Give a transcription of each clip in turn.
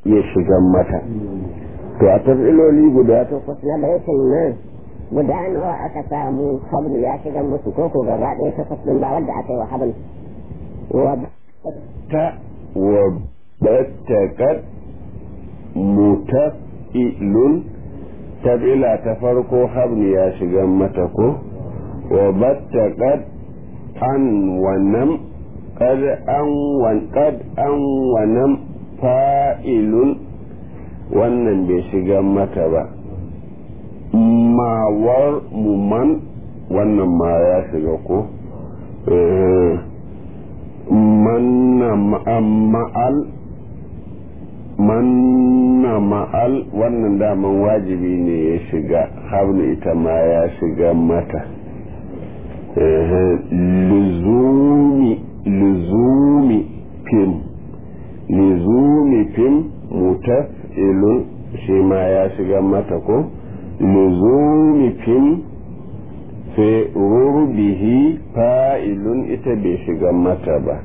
ya shiga mata to a tafiloli guda takwas na baitin nan guda nawa aka samu hablu ya shiga musu ko ko gaba ɗaya takwas ɗin ba wanda aka yi wa hablu wa ta wa battakat mutafilun tabila ta farko hablu ya shiga mata ko wa battakat an wannan kad an wan kad an wannan fa'ilun wannan bai shiga mata ba mawar muman wannan ma ya shiga ko manna ma'al manna ma'al wannan daman wajibi ne ya shiga hablu ita ma ya shiga mata luzumi luzumi fim luzumi fim mutaf'ilun shi ma ya shiga mata ko luzumi fim sai rurbihi fa'ilun ita bai shiga mata ba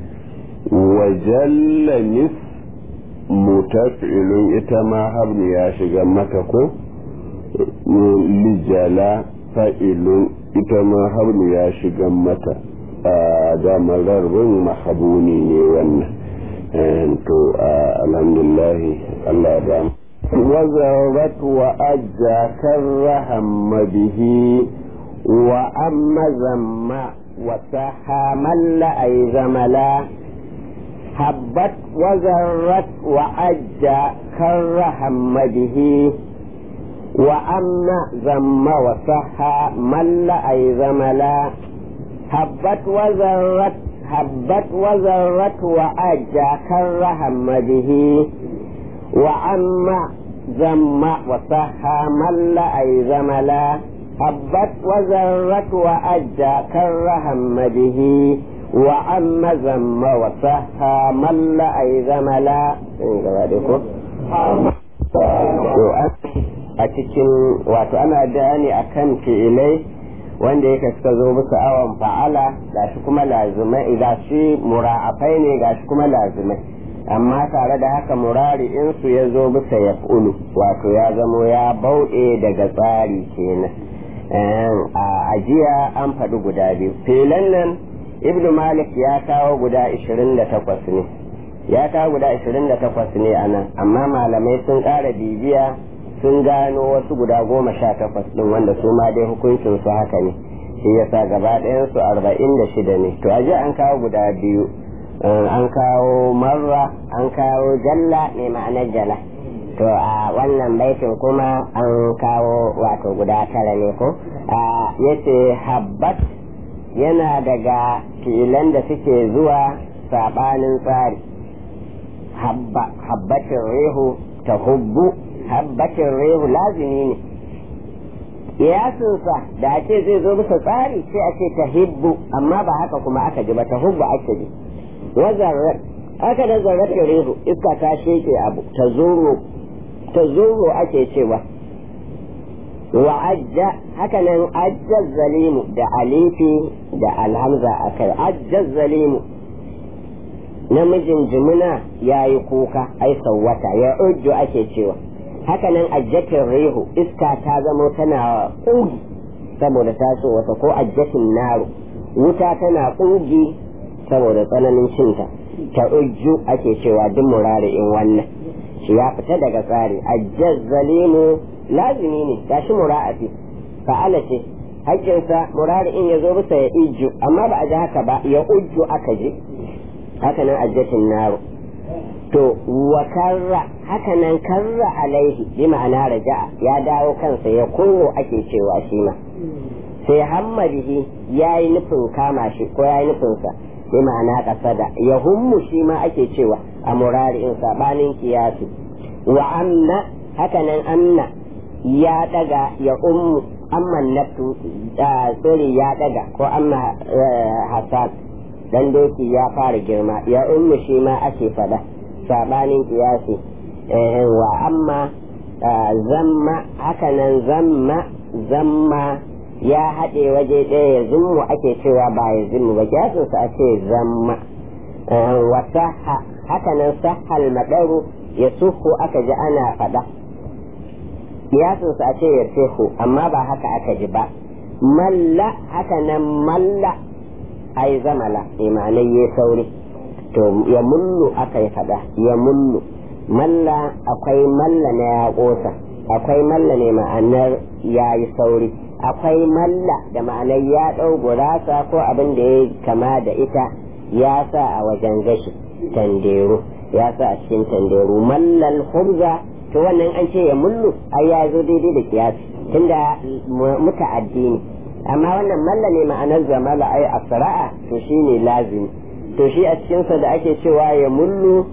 wajallamis mutaf'ilun ita ma hablu ya shiga mata ko lijala fa'ilun ita ma hablu ya shiga mata a damar rarbin mahabuni ne wannan to alhamdulahi Allah ba وزرت وأجى كرهم به وأما زم وسحى من أي زملا هبت وزرت وأجى كرهم به وأما زم وسحى من أي زملا هبت وزرت هبت وزرت وأجى كرهم به وأما زم وصحى مل أي زملا هبت وزرت وأجى كرهم به وأما زم وصحى مل أي زملا a cikin wato ana bayani akan fi'ilai wanda yake suka zo musu awon fa'ala gashi kuma lazimai gashi mura'afai ne gashi kuma lazimai amma tare da haka murari in su ya zo bisa ya ulu wato ya zamo ya bauɗe daga tsari kenan a ajiya an faɗi guda biyu filan nan ibnu malik ya kawo guda 28 ne ya kawo guda 28 ne a nan amma malamai sun ƙara bibiya sun gano wasu guda goma sha takwas ɗin wanda su ma dai hukuncin su haka ne shi yasa gaba ɗayan su arba'in da shida ne to ajiya an kawo guda biyu an kawo marra an kawo jalla ne ma'anar jala to a wannan baitin kuma an kawo wato guda tara ne ko a yace habbat yana daga filan da suke zuwa sabanin tsari habbatin rehu ta hubbu habbatin rehu lazimi ne kiyasinsa da a ce zai zo bisa tsari sai a ce ta hibbu amma ba haka kuma aka ji ba ta hubbu ake ji wazarrar haka da zarar rehu iska ta sheke abu ta zuro ta zuro ake cewa wa ajja haka nan ajja zalimu da alifi da alhamza a kai ajja zalimu namijin jimina ya yi kuka ai sauwata ya ujju ake cewa haka nan ajjatin rehu iska ta zamo tana ƙugi saboda taso wata ko ajjatin naro wuta tana ƙugi saboda tsananin cinta ta ujju ake cewa duk murari'in wannan shi ya fita daga tsari ajjaz zalimu lazimi ne gashi mura'afi fa'ala ce hakkinsa murari'in ya zo bisa ya ijju amma ba a ji haka ba ya ujju aka ji haka nan ajjatin naro to wa karra haka nan karra alaihi bi ma'ana raja'a ya dawo kansa ya kowo ake cewa shi ma sai hammadihi ya yi nufin kama shi ko ya yi nufinsa bi ma'ana kasada ya hummu shi ma ake cewa a murari'in sabanin kiyasi wa amna haka nan amna ya daga ya ummu amman naftu tsiri ya daga ko amma hasan dan doki ya fara girma ya ummu shi ma ake fada sabanin kiyasi wa amma zamma haka nan zamma zamma ya haɗe waje ɗaya ya zummu ake cewa ba ya zummu ba kiyasinsa a ce zamma wasaha haka nan sahal madaru ya suhu aka ji ana faɗa kiyasin sa ce ya suhu amma ba haka aka ji ba malla haka nan malla ai zamala imanai ya sauri to ya mullu aka yi faɗa ya mullu malla akwai malla na ya ƙosa akwai malla ne ma'anar ya yi sauri akwai malla da ma'anar ya ɗau gurasa ko abin da ya kama da ita ya sa a wajen gashi tanderu ya sa a cikin tanderu mallal hurza to wannan an ce ya mullu ai ya zo daidai da kiyasi tunda muta'addi ne amma wannan malla ne ma'anar zamala ai asra'a to shine lazimi to shi a cikinsa da ake cewa ya mullu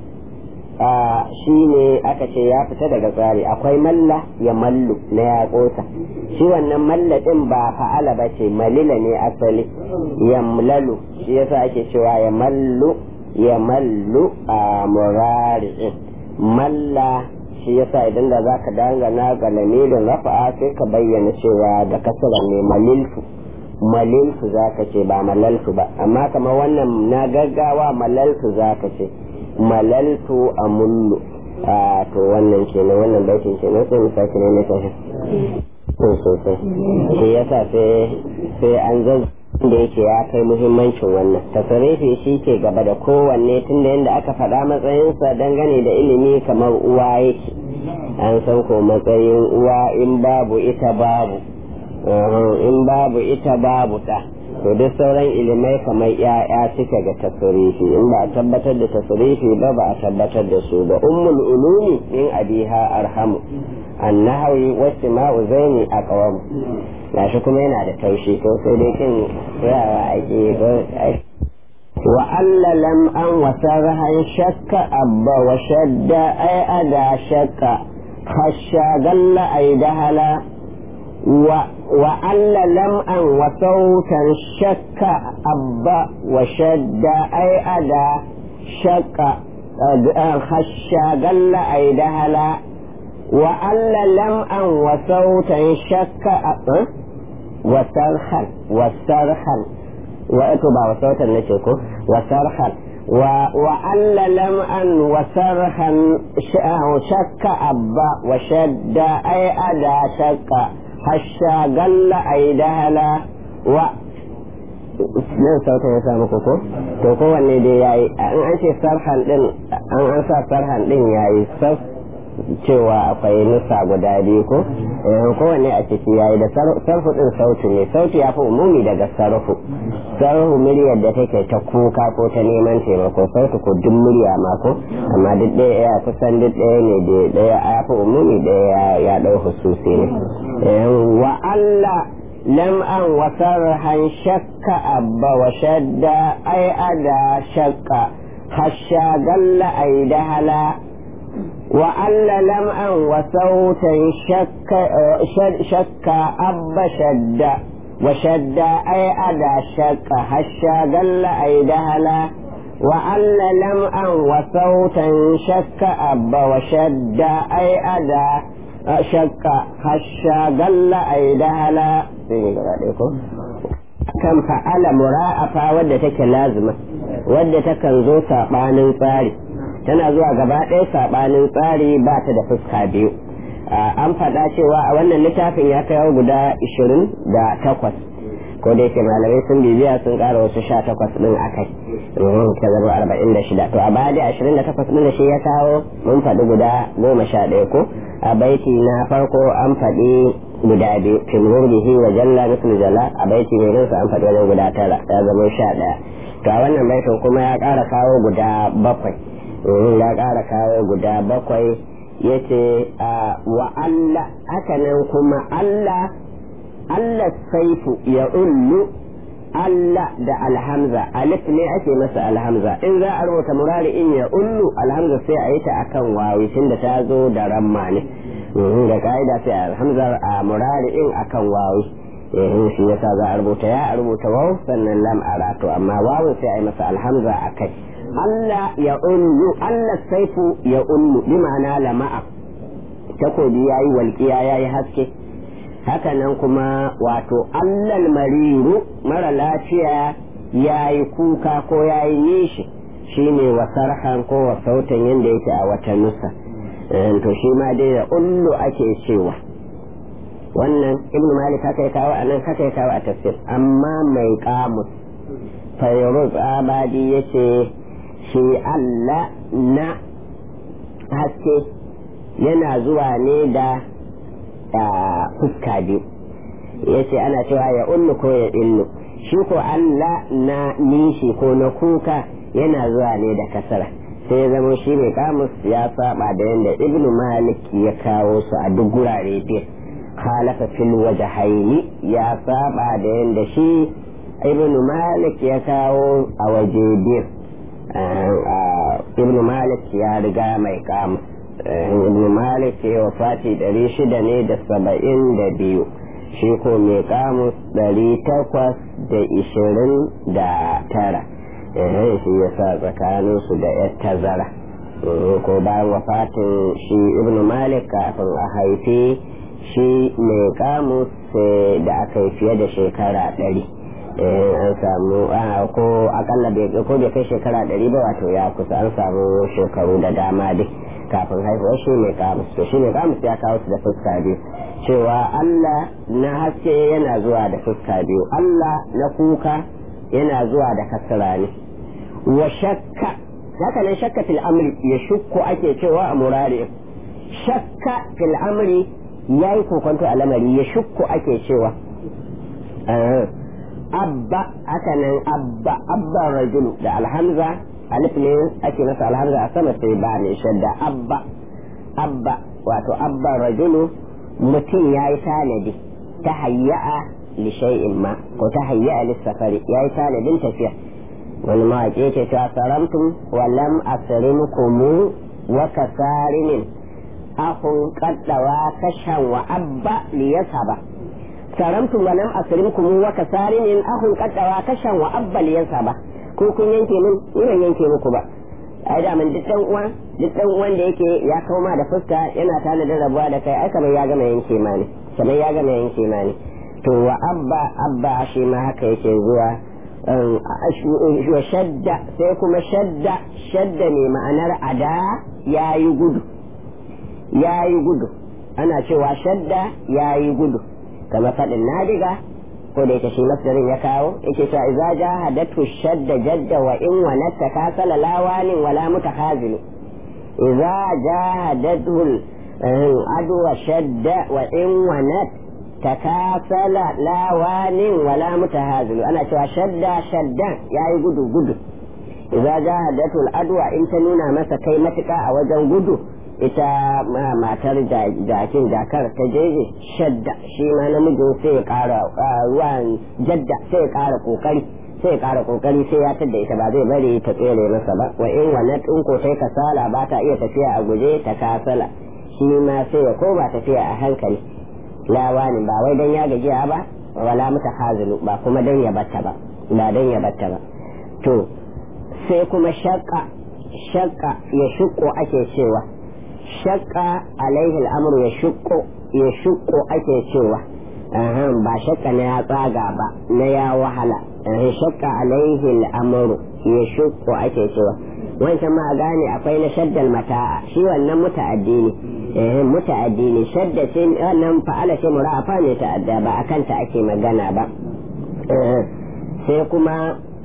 shi ne aka ce ya fita daga tsari akwai malla ya mallu na ya kosa shi wannan malla din ba fa'ala ba ce malila ne asali yamlalu shi yasa ake cewa ya mallu ya mallu a murari'in malla shi yasa idan da za ka dangana ga lamirin rafa'a sai ka bayyana cewa da kasara ne malilfu malilfu za ka ce ba malalfu ba amma kamar wannan na gaggawa malalfu za ka ce malaltu a mullu a to wannan kenan wannan baitin kenan sai mu sake ne na tafi sosai shi yasa sai an zan da yake ya kai muhimmancin wannan tasarifi shi ke gaba da kowanne tunda yadda aka faɗa matsayinsa dangane da ilimi kamar uwa yake an san ko matsayin uwa in babu ita babu in babu ita babu ta to duk sauran ilimai kamar ya'ya suke ga tasirifi in ba a tabbatar da tasirifi ba ba a tabbatar da su ba ummul ulumi min abiha arhamu annahawi wasu ma'u zaini a kawamu gashi kuma yana da taushi ko sai dai kin tsayawa ake wa alla lam an wasarhan shakka abba wa shadda ay ada shakka khasha galla ay dahala وأن لمعا وصوتا شك أبا وشد أي أدا شك خشى قل أي دهلا وأن لمعا وصوتا شك وصرخا وصرخا وأتبع وصوتا نشكو وصرخا وأن لمعا وصرخا شك أبا وشد أي أدا شك hasha galla ai dahala wa nan sautin ya samu koko to kowanne dai yayi an an ce sarhan din an an sa sarhan din yayi saf cewa akwai nusa guda biyu ko kowanne a ciki yayi da sarfu din sauti ne sauti ya fi umumi daga sarfu sarfu muryar da take ta kuka ko ta neman taimako sauti ko duk murya ma ko amma duk ɗaya ya kusan duk ɗaya ne da ɗaya ya fi umumi ɗaya ya ɗau hususi ne wa Allah lam'an wa sarhan shakka abba wa shadda ai ada shakka hasha galla ai dahala وأن لمعا وصوتا شك شك أب شد وشد أي أدى شك هشا قل أي دهلا وأن لمعا وصوتا شك أب وشد أي أدى شك هشا قل أي دهلا kan fa'ala mura'afa wadda take lazima wadda takan zo saɓanin tsari tana zuwa gaba ɗaya saɓanin tsari ba ta da fuska biyu an faɗa cewa a wannan littafin ya kai guda ishirin da takwas ko da yake malamai sun bibiya sun ƙara wasu sha takwas ɗin a kai ta zama arba'in da shida to a baya da ashirin da takwas ɗin da shi ya kawo mun faɗi guda goma sha ɗaya ko a baiti na farko an faɗi guda biyu fimur bihi wa jalla mislu jalla a baiti mai rinsa an faɗi wajen guda tara ya zama sha ɗaya to a wannan baitin kuma ya ƙara kawo guda bakwai ya ƙara kawo guda bakwai ya ce wa Allah haka nan kuma Allah Allah saifu ya ullu Allah da alhamza alif ne ake masa alhamza in za a rubuta murari in ya ullu alhamza sai a yi ta akan wawi tunda ta zo da ramma ne da ka'ida sai alhamza a murari in akan wawi eh shi yasa za a rubuta ya a rubuta waw sannan lam arato amma wawun sai a yi masa alhamza a kai Allah ya ullu Allah saifu ya ullu bi ma'ana lama'a takobi yayi walƙiya yayi haske hakanan kuma wato allal mariru mara lafiya yayi kuka ko yayi nishi shine wa sarhan ko wa sautan yadda yake a wata nusa to shi ma dai da ullu ake cewa wannan ibn malik haka ya kawo a nan haka ya kawo a tafsir amma mai kamus fayruz abadi ya ce shi allah na haske yana zuwa ne da fuska biyu ya ce ana cewa ya ullu ko ya illu shi ko allah na nishi ko na kuka yana zuwa ne da kasara sai ya zama shi mai kamus ya saba da yadda ibn malik ya kawo su a duk gurare biyu khalafa fil wajhaini ya saba da yadda shi ibn malik ya kawo a waje biyu ibn malik ya riga mai kamus ibn malik ya wafati ɗari shida ne da saba'in da biyu shi ko mai kamus ɗari takwas da ishirin da tara shi ya sa tsakaninsu da yar tazara ko bayan wafatin shi ibn malik kafin a haifi shi mai kamus da aka yi fiye da shekara ɗari an samu ko akalla ko bai kai shekara ɗari ba wato ya kusa an samu shekaru da dama dai kafin haihuwar shi mai kamus to shi mai kamus ya kawo su da fuska biyu cewa allah na haske yana zuwa da fuska biyu allah na kuka yana zuwa da kasara ne wa shakka haka nan shakka fil amri ya shukku ake cewa a murari shakka fil amri ya yi kokonto a lamari ya shukku ake cewa abba haka nan abba abba rajulu da alhamza alif ne ake masa alhamza a sama sai ba ne shadda abba abba wato abba rajulu mutum ya yi tanadi ta hayya'a li shay'in ma ko ta hayya'a lissafari ya yi tanadin tafiya wani mawaƙi ce ta saramtum wa lam asrimkum wa kasarimin ahun qaddawa kashan wa abba li yasaba saramtum wa lam asrimkum wa kasarimin ahun qaddawa kashan wa abba li yasaba ko kun yanke min ni ban yanke muku ba ai da man duk dan uwa duk dan uwan da yake ya kauma da fuska yana tana da rabuwa da kai ai kamar ya gama yanke ma ne kamar ya gama yanke ma ne to wa abba abba shi ma haka yake zuwa wa shadda sai kuma shadda shadda ne ma'anar ada ya yi gudu ya yi gudu ana cewa shadda ya yi gudu kama faɗin nadiga ko da yake shi masdarin ya kawo yake cewa idza jahadatu shadda jadda wa in wa natta kasala lawanin wala mutahazili idza jahadatu adwa shadda wa in wa natta takasala lawanin wala mutahazilu ana cewa shadda shaddan yayi gudu gudu idza jahadatul adwa in ta nuna masa kai matuka a wajen gudu ita matar jakin jakar ta jeje shadda shi ma namijin sai ya kara ruwan jadda sai ya kara kokari sai ya kara kokari sai ya tadda ita ba zai bari ta tsere masa ba wa in wannan ko sai kasala ba ta iya tafiya a guje ta kasala shi ma sai ya koma tafiya a hankali lawanin ba wai dan ya gajiya ba wala mata hazilu ba kuma dan ya batta ba ba dan ya batta ba to sai kuma shakka shakka ya shukko ake cewa shakka alaihi al'amru ya shukko ya shukko ake cewa ba shakka na ya tsaga ba na ya wahala shakka alaihi al'amru ya shukko ake cewa wancan ma gane akwai na shaddal mata'a shi wannan muta'addi ne muta'addi ne shadda ce wannan fa'ala ce murafa ne ta'adda ba akan ta ake magana ba sai kuma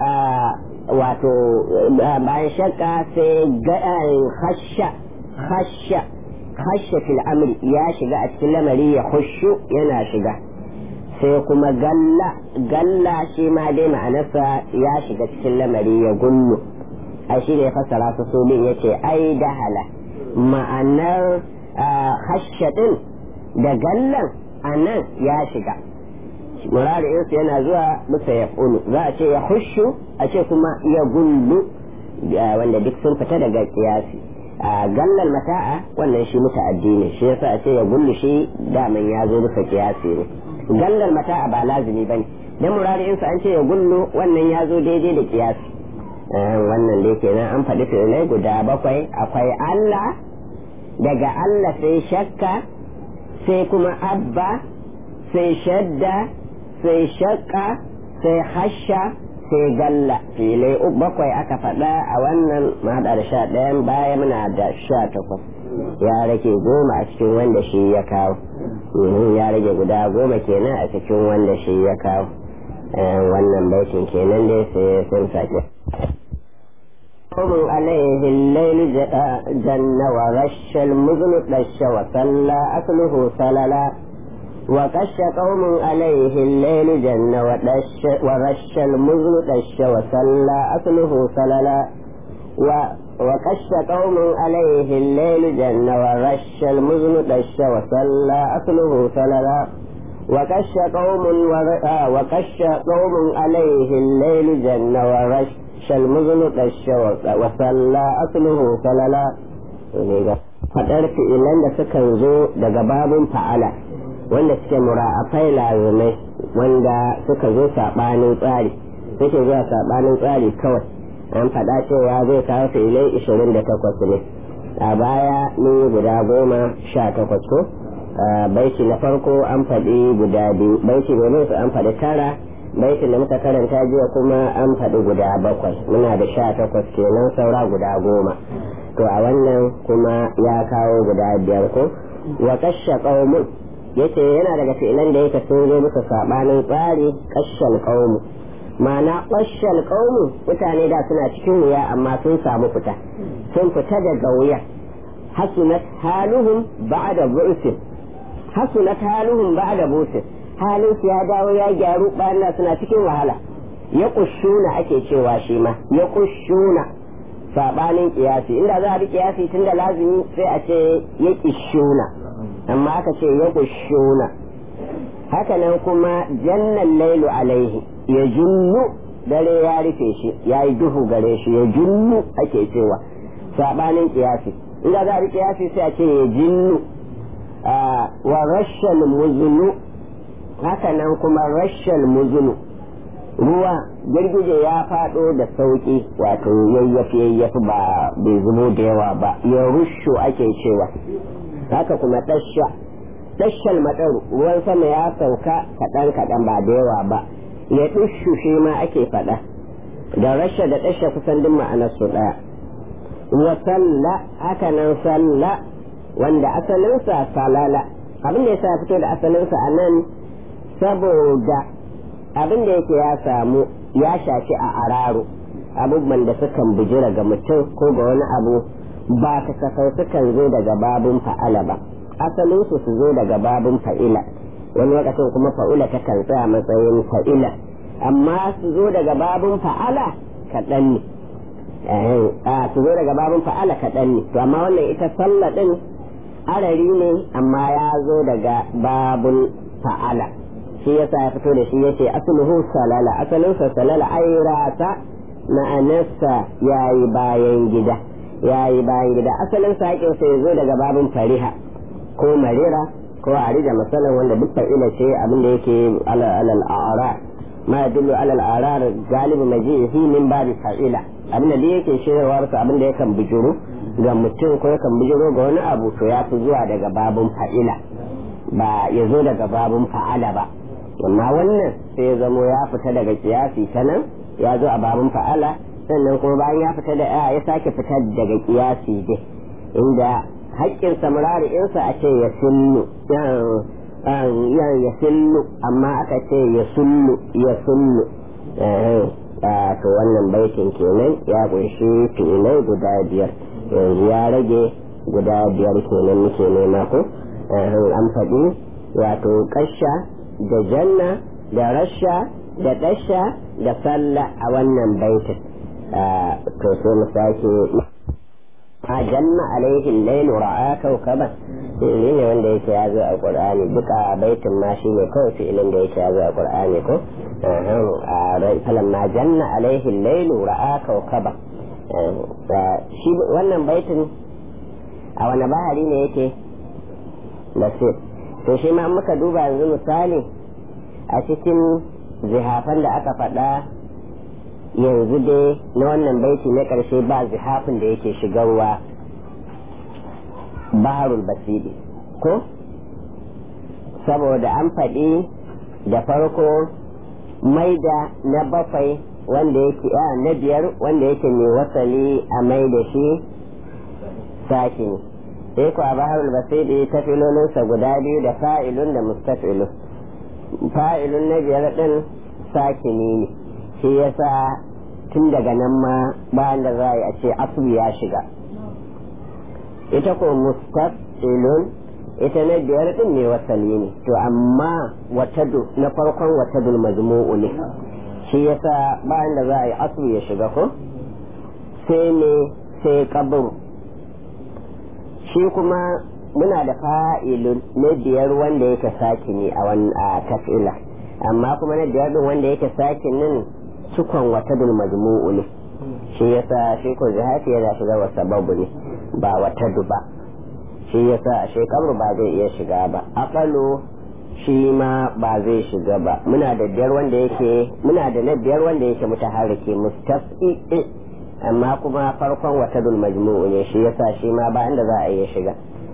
wato bayan shakka sai hasha hasha hasha fil amri ya shiga a cikin lamari ya hushu yana shiga sai kuma galla galla shi ma dai ma'anarsa ya shiga cikin lamari ya gullu ai shi ne ya fassara su su bin yace ai dahala ma'anar hashaɗin da gallan a nan ya shiga murari'insu yana zuwa bisa ya ƙulu za a ce ya hushu a ce kuma ya gullu wanda duk sun fita daga kiyasi a gallan mata'a wannan shi muta'addi ne shi yasa a ce ya gullu shi daman ya zo bisa kiyasi ne gallan mata'a ba lazimi bane dan murari'insu an ce ya gullu wannan ya zo daidai da kiyasi wannan dai kenan an faɗi fi'ilai guda bakwai akwai Allah daga Allah sai shakka sai kuma abba sai shadda sai shakka sai hasha sai galla filai bakwai aka faɗa a wannan mahaɗa da sha ɗayan baya muna da sha takwas ya rage goma a cikin wanda shi ya kawo ya rage guda goma kenan a cikin wanda shi ya kawo wannan baitin kenan dai sai sun sake قوم عليه الليل جن ورش المزن دش وصلى أكله سللا وقش قوم عليه الليل جن ودش ورش المزن دش وصلى أكله سللا وقش قوم عليه الليل جن ورش المزن دش وصلى أكله سللا وقش قوم وقش قوم عليه الليل جن ورش shalmuzunu ɗashe wasalla asluhu salala faɗar fi'ilan da sukan zo daga babun fa'ala wanda suke mura'afai lazumai wanda suka zo saɓanin tsari suke zuwa saɓanin tsari kawai an faɗa cewa zai kawo fi'ilai ishirin da takwas ne a baya mun yi guda goma sha takwas ko baiti na farko an faɗi guda biyu baiti domin su an faɗi tara baitin da muka karanta jiya kuma an faɗi guda bakwai muna da sha takwas kenan saura guda goma to a wannan kuma ya kawo guda biyar ko wa kashe ƙaumun yace yana daga fi'ilan da yake sun zo musu saɓanin tsari kashen ƙaumu ma'ana kashen ƙaumu mutane da suna cikin wuya amma sun samu fita sun fita daga wuya hasunat haluhum ba'da bu'sin hasunat haluhum ba'da bu'sin halin su ya dawo ya gyaru bayan da suna cikin wahala ya kushuna ake cewa shi ma ya kushuna sabanin kiyasi inda za a bi kiyasi tun da lazimi sai a ce ya kishuna amma aka ce ya kushuna hakanan kuma jannan lailu alaihi ya junnu dare ya rufe shi ya yi duhu gare shi ya junnu ake cewa sabanin kiyasi inda za a bi kiyasi sai a ce ya jinnu wa rashal muzunu haka nan kuma rashal muzunu ruwa girgije ya faɗo da sauƙi wato yayyafi yayyafi ba bai zubo da yawa ba ya rushu ake cewa haka kuma tasha tashal madaru ruwan sama ya sauka kaɗan kaɗan ba da yawa ba ya dushu shi ma ake faɗa da rasha da tasha kusan duk ma'anar su ɗaya wa salla haka nan salla wanda asalinsa salala abin da ya sa fito da asalinsa a nan saboda abin da yake ya samu ya shafi a araro abubuwan da sukan bijira ga mutum ko ga wani abu ba kasafai sukan zo daga babun fa'ala ba asalin su su zo daga babun fa'ila wani lokacin kuma fa'ula ta kan tsaya matsayin fa'ila amma su zo daga babun fa'ala kaɗan ne su zo daga babun fa'ala kaɗan ne to amma wannan ita sallah ɗin arari ne amma ya zo daga babun fa'ala shi yasa ya fito da shi yace asluhu salala asalin sa salala ai rata ma'anarsa yayi bayan gida yayi bayan gida asalin sa yake sai zo daga babin fariha ko marira ko arija masalan wanda duk fa'ila ce abin da yake alal a'ra ma yadullu alal a'rar galibu majihi min babi fa'ila abin da yake shirewar sa abin da yakan bijiro ga mutum ko yakan bijiro ga wani abu to ya fi zuwa daga babin fa'ila ba ya zo daga babin fa'ala ba amma wannan sai ya zamo ya fita daga kiyasi ta nan ya zo a babin fa'ala sannan kuma bayan ya fita da ya sake fita daga kiyasi dai inda haƙƙin samurari insa a ce ya sullu ya sullu amma aka ce ya sullu ya sullu to wannan baitin kenan ya kunshi fi'ilai guda biyar yanzu ya rage guda biyar kenan muke nema ko an faɗi wato ƙasha da janna da rasha da dasha da salla a wannan baitin to sai mu sake a janna alaihi lailu ra'a kawkaban fi'ili ne wanda yake ya zo a qur'ani duka baitin ma shi ne kawai fi'ilin da yake ya zo a qur'ani ko a falan ma janna alaihi lailu ra'a kawkaban shi wannan baitin a wani bahari ne yake basir to shi ma muka duba yanzu misali a cikin zihafan da aka faɗa yanzu dai na wannan baiti na ƙarshe ba zihafin da yake shigarwa baharul basiri ko saboda an faɗi da farko maida na bakwai wanda yake a na biyar wanda yake mai wasali a mai da shi sakini sai ku a baharul basiri ta filolinsa guda biyu da fa'ilun da mustafilun fa'ilun na biyar din sakini ne shi yasa tun daga nan ma bayan da za a ce asu ya shiga ita ko mustafilun ita na biyar din ne wasali ne to amma watadu na farkon watadul majmu'u ne shi yasa bayan da za a yi asu ya shiga ko sai ne sai kabur shi kuma muna da fa'ilun na biyar wanda yake saki ne a wani a tafila amma kuma na biyar din wanda yake sakin nan cikon watadul majmu'u ne shi yasa shi ko zahati yana shiga wa sababu ne ba watadu ba shi yasa a shekaru ba zai iya shiga ba akalu shi ma ba zai shiga ba muna da biyar wanda yake muna da na biyar wanda yake mutaharriki mustafi amma kuma farkon watadul majmu'u ne shi yasa shi ma ba inda za a iya shiga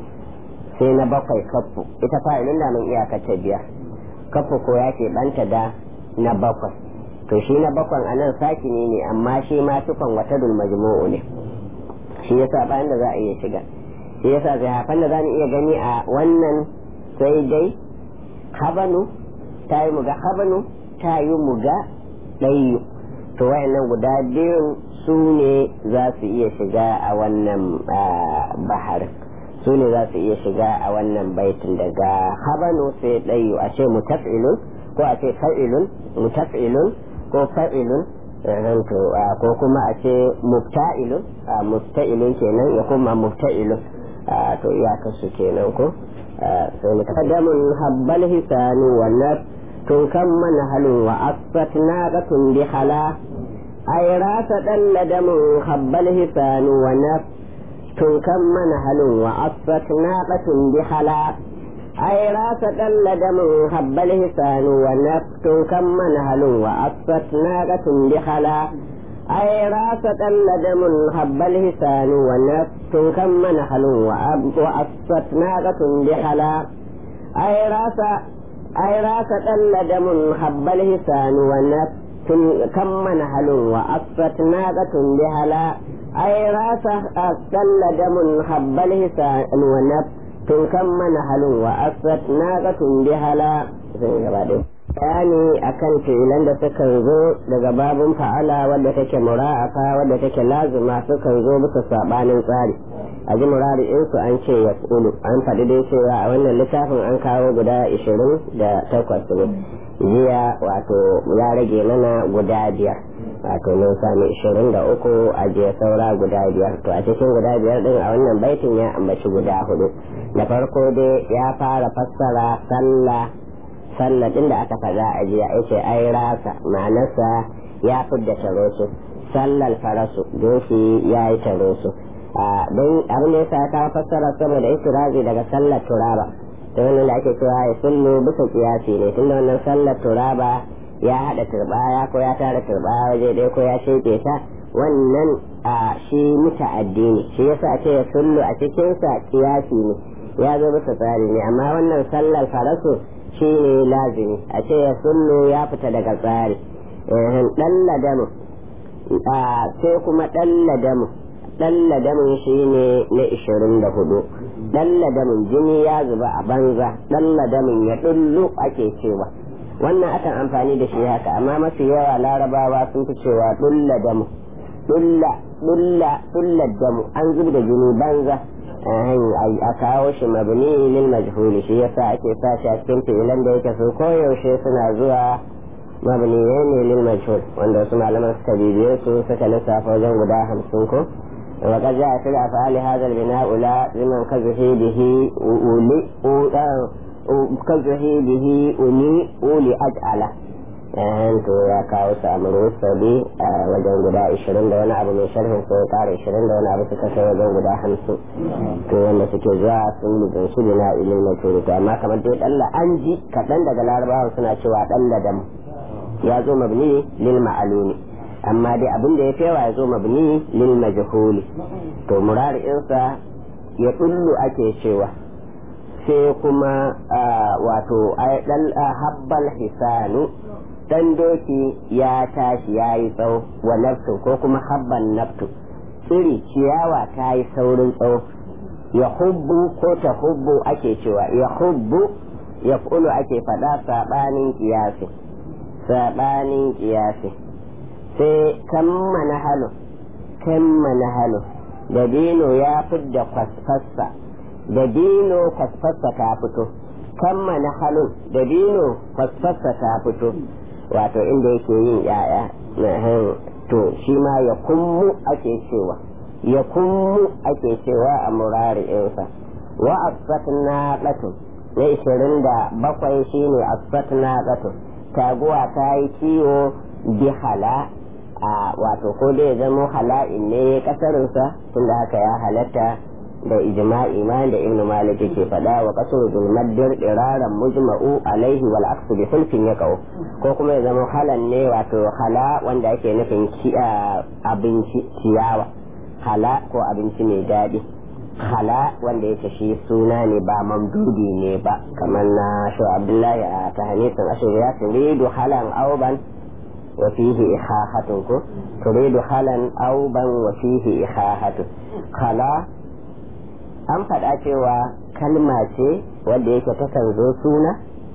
sai na bakwai kafu ita fa'ilin da mun iyaka ta biyar kafu ko ya ke banta da na bakwai to shi na bakwan anan sakini ne amma shi ma tukon watadul majmu'u ne shi yasa ba inda za a iya shiga shi yasa zai hafan da za mu iya gani a wannan sai dai habanu ta yi muga habanu ta yi muga ɗayu to wayannan guda biyun su ne za su iya shiga a wannan bahar su ne za su iya shiga a wannan baitin daga habanu sai ɗayu a ce mutaf'ilun ko a ce fa'ilun mutaf'ilun ko fa'ilun ko kuma a ce mufta'ilun mufta'ilun kenan ya kuma mufta'ilun to iyakarsu kenan ko sai mu taqaddamun habbal hisanu wa naf tun kan manhalun wa asfat naqatun bi hala ay rasa dalladamun habbal hisanu wa naf tun kan manhalun wa asfat naqatun bi hala ay rasa dalladamun habbal hisanu wa naf tun kan manhalun wa asfat naqatun bi hala أي راس دم هب الهسان ونفس كم منحل وأصفت ناقة بحلا أي راس أي راس دم هب الهسان ونفس كم منحل وأصفت ناقة بحلا أي راس دم هب الهسان ونفس كم منحل وأصفت ناقة بحلا bayani akan fi'ilan da sukan zo daga babun fa'ala wadda take mura'afa wadda take lazima sukan zo bisa sabanin tsari a ji murari in su an ce yas'ulu an faɗi dai cewa a wannan littafin an kawo guda ishirin da takwas ne jiya wato ya rage mana guda biyar wato mun sami ishirin da uku a jiya saura guda biyar to a cikin guda biyar din a wannan baitin ya ambaci guda hudu da farko dai ya fara fassara sallah salladin da aka faɗa a jiya yace ai rasa ma'anarsa ya fidda tarosu sallal farasu doki ya yi tarosu don abin da yasa ta fassara saboda istirazi daga sallar turaba da wannan da ake cewa ya sullu bisa kiyasi ne tunda wannan sallar turaba ya haɗa turbaya ko ya tara turbaya waje ɗaya ko ya sheke ta wannan shi muta'addi ne shi yasa a ce ya sullu a cikinsa kiyasi ne ya zo bisa tsari ne amma wannan sallar farasu shi ne lazimi a ce ya sullu ya fita daga tsari ɗan ladamu sai kuma ɗan ladamu ɗan ladamun shi ne na ishirin da hudu ɗan ladamun jini ya zuba a banza ɗan ladamun ya ɗullu ake cewa wannan akan amfani da shi haka amma mafi yawa larabawa sun fi cewa ɗulla damu ɗulla ɗulla ɗulla damu an zub da jini banza a kawo shi mabni lil majhuli shi yasa ake sa shi a cikin fi'ilan da yake so koyaushe suna zuwa mabni ne lil majhul wanda wasu malaman suka bibiye su suka lissafa wajen guda hamsin ko وقد جاء في الأفعال هذا البناء لا لمن كذه به أولي كذه به أولي أولي أجعله to ya kawo su a sabi a wajen guda ishirin da wani abu mai sharhin sai ya kara ishirin da wani abu suka kai wajen guda hamsin to wanda suke zuwa sun lubin su na ilil na turu to amma kamar dai ɗalla an ji kaɗan daga larabawan suna cewa ɗalla dam ya zo mabni lil ma'aluni amma dai abin da ya fi yawa ya zo mabni lil majhuli to murari'insa ya ɗullu ake cewa sai kuma wato habbal hisanu dan doki ya tashi ya yi tsawo wa naftu ko kuma habban naftu tsiri ciyawa ta yi saurin tsawo ya hubbu ko ta hubbu ake cewa ya hubbu ya kulu ake faɗa saɓanin kiyasi saɓanin kiyasi sai kammana halu kammana halu da dino ya fidda kwasfassa da dino kwasfassa ta fito kammana halun da dino kwasfassa ta fito wato inda yake yin yaya to shi ma ya kummu ake cewa ya kummu ake cewa a murari'insa wa asfatna qatun na ishirin da bakwai shine asfatna qatun taguwa ta yi kiwo bi hala a wato ko dai ya zama hala'in ne kasarinsa tunda haka ya halatta da ijma'i ma da ibn malik yake faɗa wa kasuru bil maddir iraran mujma'u alaihi wal aksu bi sulfin yaqau ko kuma ya zama halan ne wato hala wanda ake nufin abinci ciyawa hala ko abinci mai daɗi hala wanda yake shi suna ne ba mamdudi ne ba kamar na shi abdullahi a tahanisin ashir ya turidu halan auban wa fihi ikhahatun ko turidu halan auban wa fihi ikhahatun hala an faɗa cewa kalma ce wadda yake takan zo suna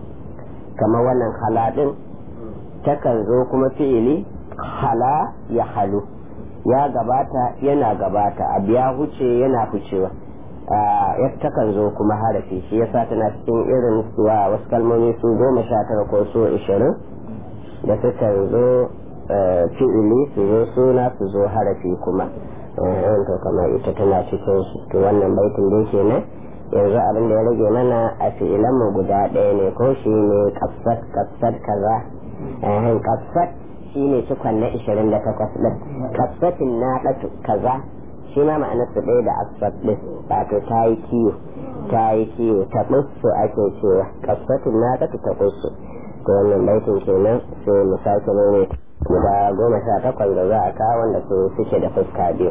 kamar wannan haladin takan zo kuma fi'ili hala ya halu ya gabata yana gabata abu ya huce yana hucewa ya takan zo kuma harafi shi yasa tana cikin irin wa wasu kalmomi su goma sha tara ko su ishirin da sukan zo fi'ili su zo suna su zo harafi kuma to kamar ita tana cikin su to wannan baitin dai kenan yanzu abin da ya rage mana a fi'ilan mu guda ɗaya ne ko shi ne kasat kasat kaza ehin kasat shi ne cikon na 28 ɗin kasatin na ɗatu kaza shi ma ma'anar su ɗaya da asfat ɗin wato ta yi kiwo ta yi kiwo ta ɓussu ake cewa kasatin na ɗatu ta ɓussu to wannan baitin kenan sai mu sake maimaita guda goma sha takwas da za a kawo wanda su suke da fuska biyu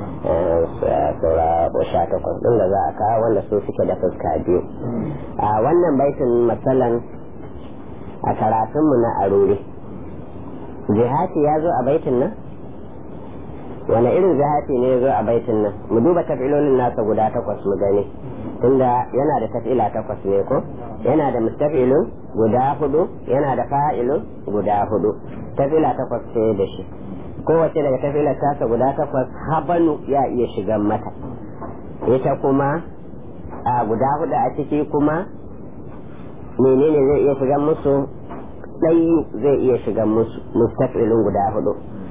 saura sha takwas ɗin da za a kawo wanda su suke da fuska biyu a wannan baitin matsalan a karatunmu na arure jihati ya zo a baitin nan wani irin jihati ne ya zo a baitin nan mu duba tafilolin nasa guda takwas mu gani tunda yana da tafila takwas ne ko yana da mustafilun guda hudu yana da fa'ilun guda hudu tafila takwas ce da shi kowace daga tafilar tasa guda takwas habanu ya iya shigan mata ita kuma a guda hudu a ciki kuma menene zai iya shigan musu ɗayu zai iya shigan musu mustafilun guda hudu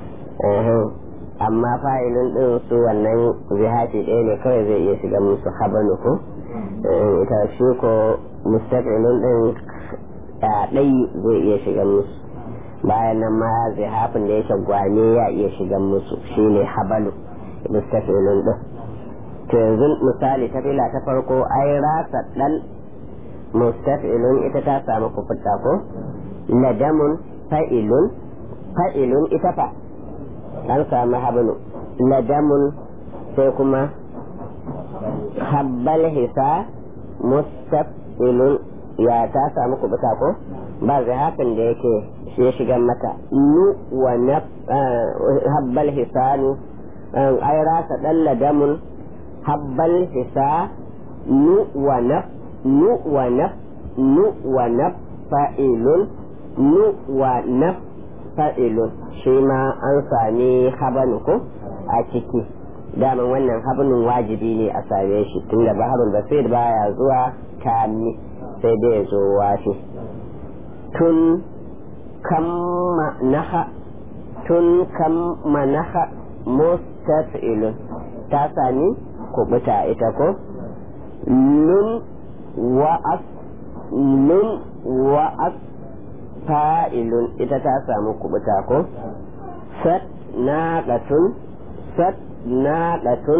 amma fa'ilun ɗin su wannan zihati ɗaya ne kawai zai iya shigan musu habanu ko ita shi ko mustaqilun din ɗai zai iya shigan musu bayan nan ma zihafin da yake gwane ya iya shigan musu shine habalu mustaqilun din to yanzu misali ta fila ta farko ai rasa dan mustaqilun ita ta samu kufuta ko ladamun fa'ilun fa'ilun ita fa an samu habalu ladamun sai kuma habbal hisa mustaqilun ya ta samu kubuta ko ba zahafin da yake shi ya shiga mata nu wa na habbal hisanu ai rasa dan ladamun habbal hisa nu wa na nu wa na nu wa na fa'ilun nu wa na fa'ilun shi ma an sami habanu ko a ciki daman wannan habnin wajibi ne a same shi tunda baharul basir baya zuwa kami sai dai ya zo wafi tun kam naha tun kam manaha mustafilun ta sami kubuta ita ko lun wa as lun wa as fa'ilun ita ta samu kubuta ko sat naqatun sat naɗatun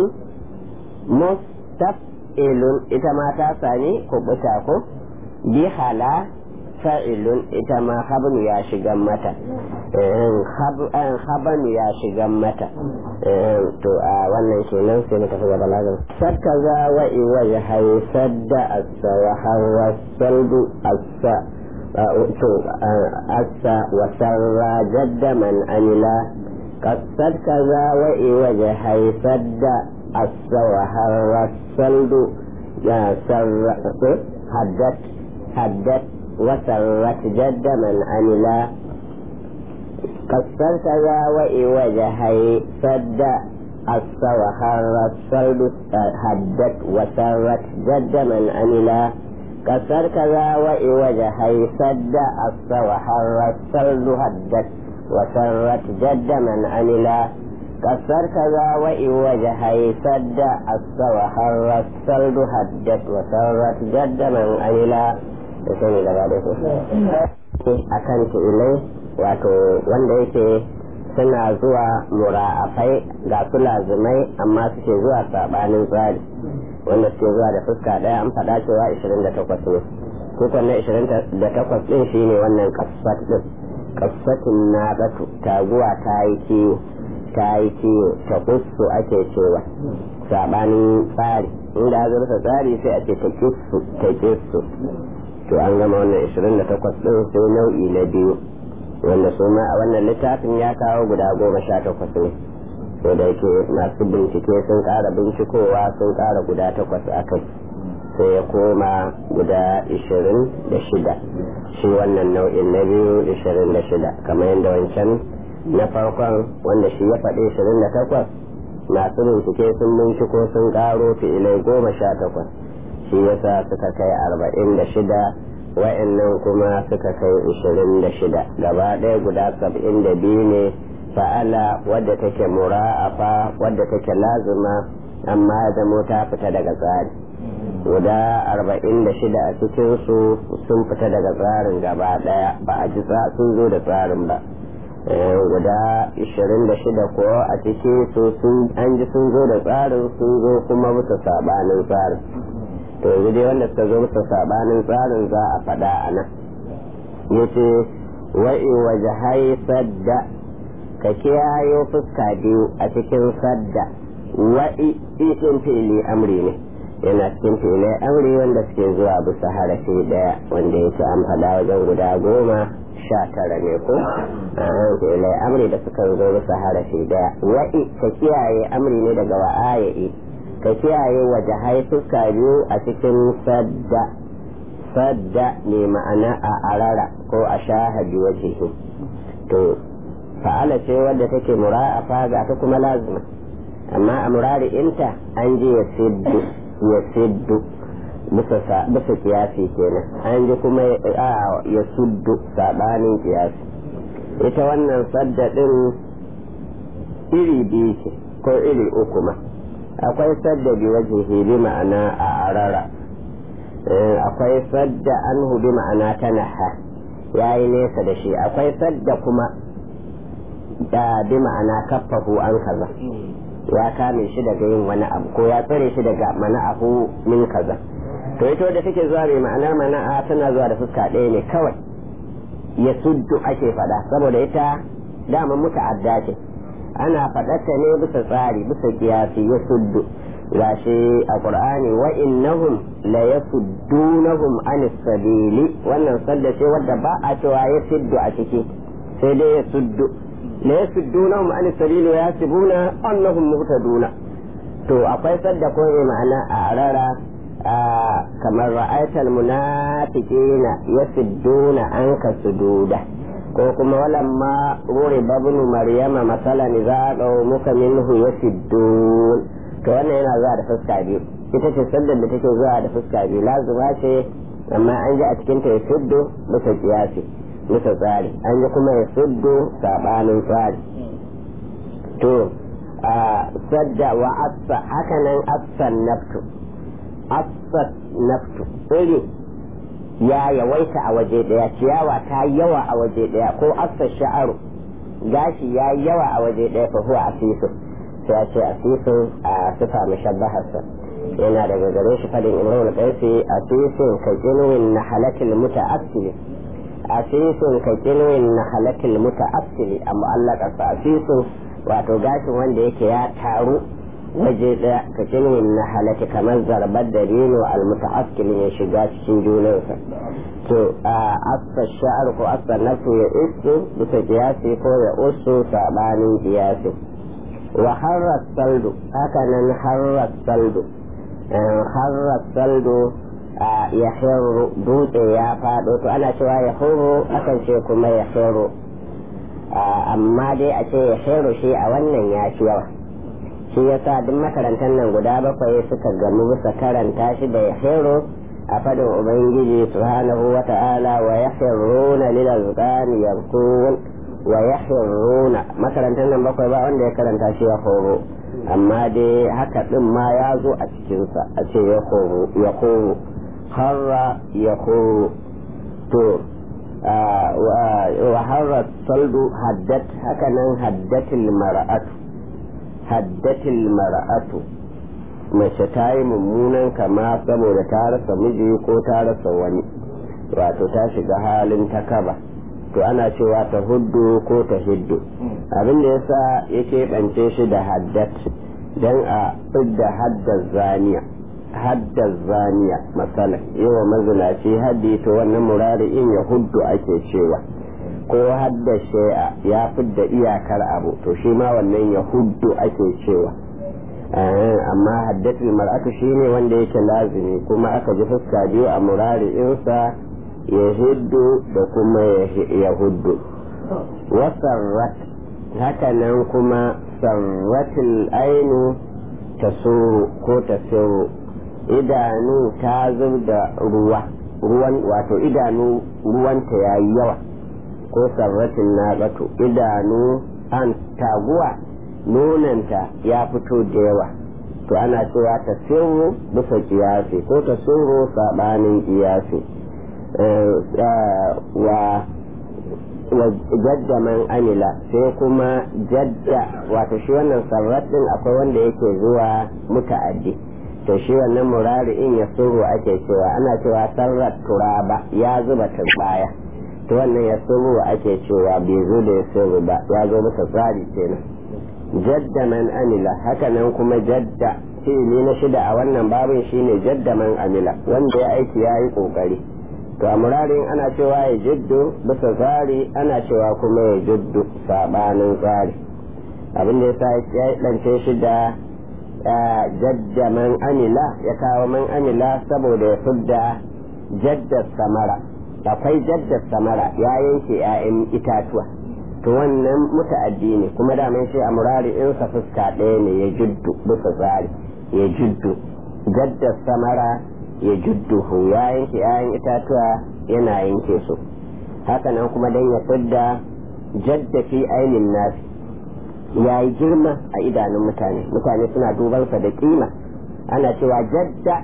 mustaf'ilun ita ma ta sami kubuta ko bihala fa'ilun ita ma habnu ya shigan mata habanu ya shigan mata to a wannan kenan sai muka fi gaba lazim sadka za wa iwa ya haifar da asa wa hawa saldu asa to asa wa sarra jadda man amila قصد كذا وإوجه حيثد asa wa harra saldu ya sarra haddat haddat wa sarrat jadda man amila قصر كذا وإوجه حيثد asa wa harra saldu haddat wa sarrat jadda man amila قصر كذا وإوجه حيثد asa wa harra saldu haddat وسرت جد من عملا كسر كذا وإن وجهي سد أص وحر السلد هدت وسرت جد من عملا يسمي لبعضه akan ilai wato wanda yake suna zuwa mura'afai ga su lazimai amma suke zuwa sabanin tsari wanda suke zuwa da fuska daya an faɗa cewa 28 ne kukan na 28 din shine wannan kasfat din kasfatin na batu taguwa ta yi kiwo ta yi kiwo ta kusu ake cewa sabanin tsari inda ya zurfa tsari sai a ce ta kisu ta kisu to an gama wannan 28 din sai nau'i na biyu wanda su ma a wannan littafin ya kawo guda goma sha takwas ne ko da yake masu bincike sun ƙara bincikowa sun ƙara guda takwas a kai sai ya koma guda ishirin da shida shi wannan nau'in na biyu ishirin da shida kamar yadda wancan na farkon wanda shi ya faɗi ishirin da takwas masu bincike sun binciko sun ƙaro fi'ilai goma sha takwas shi yasa suka kai arba'in da shida wa'annan kuma suka kai ishirin da shida gaba ɗaya guda saba'in da biyu ne fa'ala wadda take mura'afa wadda take lazima amma ya zamo ta fita daga tsari guda arba'in da shida a cikinsu sun fita daga tsarin gaba daya ba a ji sun zo da tsarin ba guda ishirin da shida ko a ciki su an ji sun zo da tsarin sun zo kuma bisa sabanin tsarin to yanzu dai wanda suka zo bisa sabanin tsarin za a faɗa a nan yace wa'i waje hai sadda ka kiyayo fuska biyu a cikin sadda wa'i ɗin fili amri ne yana cikin filai amri wanda suke zuwa bisa harafi daya wanda yake an faɗa wajen guda goma sha tara ne ko a filai amri da suka zo bisa harafi daya wa'i ka kiyaye amri ne daga wa'aya'i ka kiyaye waje haifuka biyu a cikin sadda sadda ne ma'ana a arara ko a shahabi wajihi to fa'ala ce wadda take mura'afa ga ta kuma lazima amma a murari inta an ji ya siddu ya siddu bisa kiyasi kenan an ji kuma ya suddu sabanin kiyasi ita wannan sadda din iri biyu ce ko iri uku ma akwai sadda bi wajen bi ma'ana a arara akwai sadda an bi ma'ana ta naha ya yi nesa da shi akwai sadda kuma da bi ma'ana kaffahu an kaza ya kame shi daga yin wani abu ko ya tsare shi daga mana'ahu min kaza to ita wadda take zuwa mai ma'anar mana'a tana zuwa da fuska ɗaya ne kawai ya suddu ake faɗa saboda ita dama muta'adda ce ana faɗarta ne bisa tsari bisa kiyasi ya suddu gashi a qur'ani wa innahum la yasuddunahum anis sabili wannan sadda ce wadda ba a cewa ya suddu a ciki sai dai ya suddu la yasuddunahum an sabili wa yasibuna annahum muhtaduna to akwai sadda ko ma'ana a arara kamar ra'aytal munafiqina yasudduna anka sududa ko kuma walamma ruri babnu maryama masalan idza muka minhu yasuddun to wannan yana zuwa da fuska biyu ita ce saddar da take zuwa da fuska biyu lazima ce amma an ji a cikin ta yasuddu bisa kiyasi bisa tsari an yi kuma ya suddo sabanin tsari to a sadda wa assa hakanan assan naftu assan naftu iri ya yawaita a waje daya ciyawa ta yawa a waje daya ko assa sha'aru gashi ya yawa a waje daya fa huwa asisu sai a ce asisu a sifa mushabbaharsa yana daga gare shi fadin imrul qaisi asisun ka jinwin nahalatil muta'assili asisun ka kinwin na halatil muta'assili a mu'allaka sa asisun wato gashin wanda yake ya taru waje ɗaya ka kilmin na halaki kamar zarbar da rino almuta'askilin ya shiga cikin junansa to a asfa sha'ar ko asfa nasu ya isu bisa kiyasi ko ya usu sabanin kiyasi wa harra saldu haka nan harra saldu harra saldu ya hirru dutse ya faɗo to ana cewa ya huru akan ce kuma ya hirru amma dai a ce ya hirru shi a wannan ya fi yawa shi yasa duk makarantar nan guda bakwai suka gamu bisa karanta shi da ya hirru a fadin ubangiji subhanahu wa ta'ala wa yahirruna lil azqani yarkun wa yahirruna makarantar nan bakwai ba wanda ya karanta shi ya horo amma dai haka din ma ya zo a cikinsa a ce ya horo ya horo harra ya horo to wa harra saldu haddat haka nan haddatil mara'atu haddatil mara'atu mace ta yi mummunan kama saboda ta rasa miji ko ta rasa wani wato ta shiga halin ta kaba to ana cewa ta huddu ko ta hiddu abin da yasa ya keɓance shi da haddat don a fidda haddar zaniya haddar zaniya matsala yawa mazinaci haddi to wannan murari in ya huddu ake cewa ko haddar shai'a ya fidda iyakar abu to shi ma wannan ya huddu ake cewa amma haddatul mar'atu shine wanda yake lazimi kuma aka ji fuska biyu a murari insa ya hiddu da kuma ya huddu wasarrat haka nan kuma sarratul ainu ta ko ta idanu ta zub da ruwa ruwan wato idanu ruwanta ya yi yawa ko sarratin naƙatu idanu an taguwa nonanta ya fito da yawa to ana cewa ta sirru bisa kiyasi ko ta sirru saɓanin kiyasi wa jadda man amila sai kuma jadda wato shi wannan sarrat din akwai wanda yake zuwa muta'addi to shi wannan murari in ya suru ake cewa ana cewa sarrat turaba ya zuba turbaya to wannan ya suru ake cewa bai zo da ya suru ba ya zo masa tsari kenan jadda man amila haka nan kuma jadda fi'ili na shida a wannan babin shine jadda man amila wanda ya aiki ya yi kokari to a murarin ana cewa ya jiddu bisa tsari ana cewa kuma ya jiddu sabanin tsari abin da ya ya ɗance shi da jadda man amila ya kawo man amila saboda ya fidda jadda samara akwai jadda samara ya yanke 'ya'yan itatuwa to wannan muta'addi ne kuma da shi a murari insa fuska ɗaya ne ya jiddu bisa tsari ya jiddu jadda samara ya judduhu ya yanke ‘ya'yan itatuwa yana yanke su hakanan kuma don ya fidda jadda fi ainin nasi ya yi girma a idanun mutane mutane suna dubansa da kima ana cewa jadda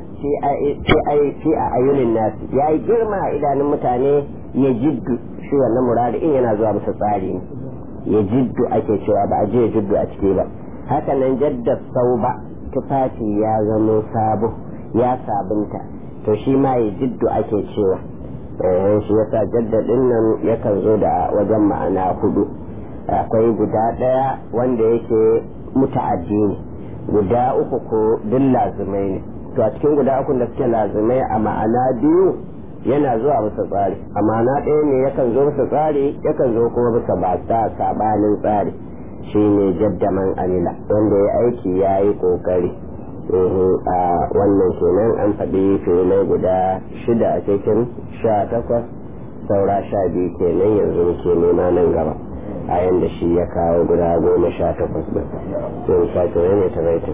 fi a ayyunin nasi ya yi girma a idanun mutane ya jiddu shi wannan murari in yana zuwa bisa tsari ne ya jiddu ake cewa ba a je jiddu a ciki ba hakanan jadda sau ba tufafi ya zama sabo ya sabunta to shi ma ya jiddu ake cewa shi yasa jaddadin nan yakan zo da wajen ma'ana hudu akwai guda ɗaya wanda yake muta'addi ne guda uku ko duk lazimai ne to a cikin guda uku da suke lazimai a ma'ana biyu yana zuwa bisa tsari a ma'ana ɗaya ne yakan zo bisa tsari yakan zo kuma bisa ba sabanin tsari shi ne jaddaman amila wanda ya aiki ya yi ƙoƙari a wannan kenan an faɗi filai guda shida a cikin sha takwas saura sha biyu kenan yanzu muke nema nan gaba a yanda shi ya kawo guda goma sha takwas da to sake ne ta baitin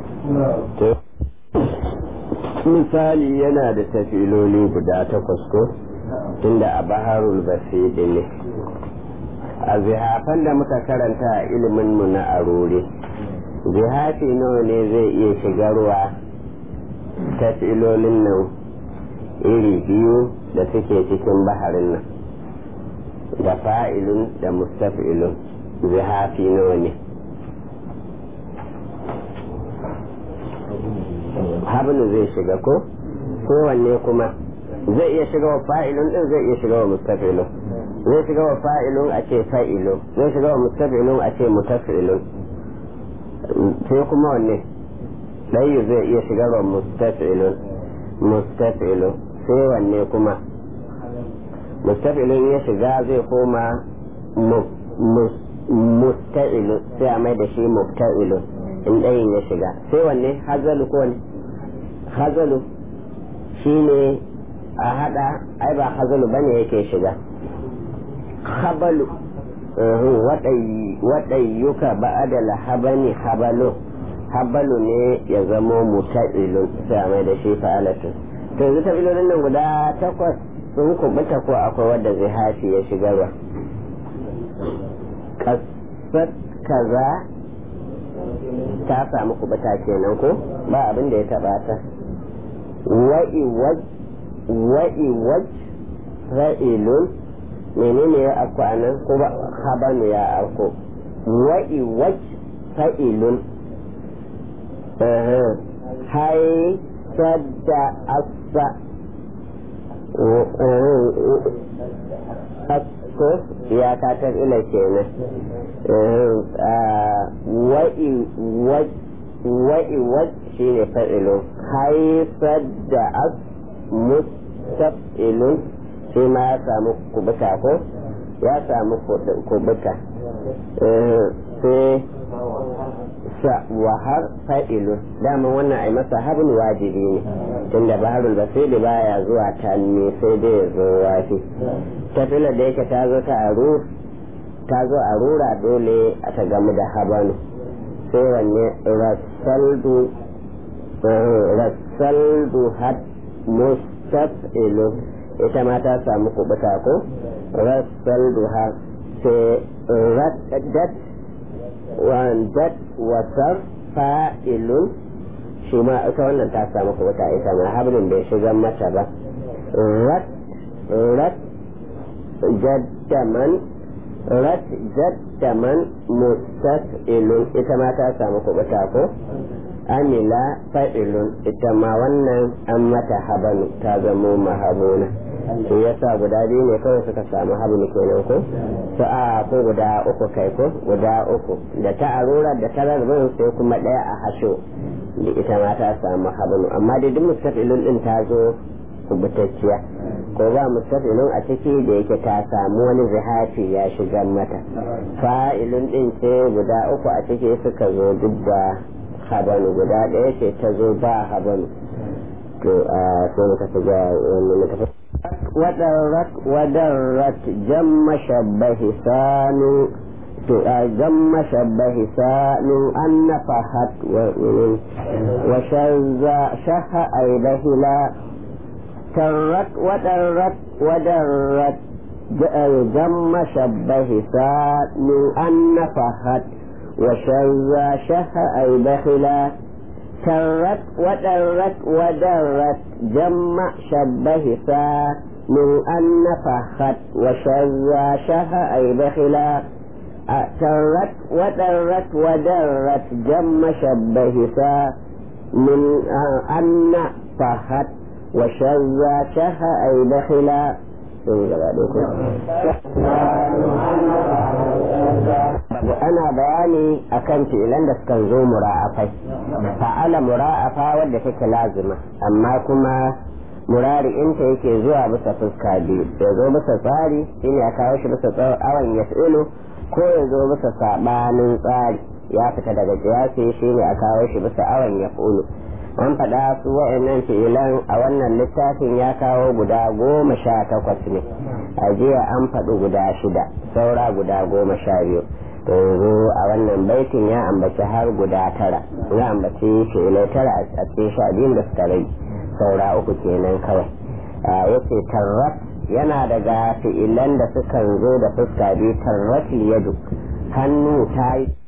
misali yana da tafiloli guda takwas ko tunda a baharul basidi ne a zihafan da muka karanta a ilimin mu na arore jihafi nawa ne zai iya shigarwa tafilolin nan iri biyu da suke cikin baharin nan da fa'ilun da mustafilun zihafi nawa ne hablu zai shiga ko kowanne kuma zai iya shiga wa fa'ilun din zai iya shiga wa mustafilun zai shiga wa fa'ilun a ce fa'ilun zai shiga wa mustafilun a ce mutafilun sai kuma wanne ɗayu zai iya shigarwa mustafilun mustafilun sai wanne kuma mustafilun ya shiga zai koma musta'ilun sai a mai da shi mufta'ilun in ɗayin ya shiga sai wanne hazalu ko ne hazalu shi ne a hada ai ba hazalu bane yake shiga habalu waɗayyuka ba'ada lahabani habalu habalu ne ya zamo muta'ilun sai a mai da shi fa'alatu to yanzu tabilolin nan guda takwas sun kubuta ko akwai wadda zai hafi ya shigarwa kasar kaza ta samu kubuta kenan ko ba abin da ya taba ta wa'i waj ra'ilun menene ya afko a nan ko ba habanu ya afko wa'i waj ra'ilun hai sadda asa asko ya katar ila kenan wa'i waj wa'i waj shi ne fa'ilun haifar da as mustaf'ilun shi ma ya samu kubuta ko ya samu kubuta sai sa wahar fa'ilun dama wannan ai masa habin wajibi ne tunda baharul basiri baya zuwa tanni sai dai ya zo wafi tafila da yake ta zo ta aru ta zo a rura dole a ta gamu da habanu sai wanne rasaldu rasaldu had mustaf'ilu ita ma ta samu kubuta ko rasaldu had sai raddat wandat wasar fa'ilun shi ma ita wannan ta samu kubuta ita ma hablin bai shiga mata ba rat rat jaddaman rat jaddaman mustaf'ilun ita ma ta samu kubuta ko amila fa'ilun ita ma wannan an mata habanu ta zamo mahabuna shi yasa guda biyu ne kawai suka samu hablu kenan ko sa'a ko guda uku kai ko guda uku da ta arura da ta rarbin sai kuma ɗaya a hasho da ita ma ta samu hablu amma dai duk mustaf'ilun din ta zo kubutacciya ko ba mustafilun a ciki da yake ta samu wani zihafi ya shiga mata fa'ilun din ce guda uku a ciki suka zo duk da habanu guda ɗaya ce ta zo ba habanu to a sai muka fi ga wani muka fi wadarrat wadarrat jamma shabbahi sanu to a jamma shabbahi sanu an nafahat wa shazza shaha aibahila ترت ودرت ودرت جم شبه ساء من أن نفحت وشذ شه أي بخلا ترت ودرت ودرت جم شبه ساء من أن نفحت وشذ شه أي بخلا ترت ودرت ودرت جم شبه ساء من أن نفحت وشذ شه أي دخلا ana bayani akan fi'ilan da suka zo mura'afai fa'ala mura'afa wadda take lazima amma kuma murari inta yake zuwa bisa fuska biyu ya zo bisa tsari shine ya kawo shi bisa awon ya ko ya zo bisa sabanin tsari ya fita daga kiyasi shine a kawo shi bisa awon ya an faɗa su wa'annan fi'ilan a wannan littafin ya kawo guda goma sha takwas ne a jiya an faɗi guda shida saura guda goma sha biyu yanzu a wannan baitin ya ambaci har guda tara ya ambaci fi'ilai tara a cikin sha biyun da suka rai saura uku kenan kawai ya ce tarrat yana daga fi'ilan da sukan zo da fuska biyu tarrat yadu hannu ta yi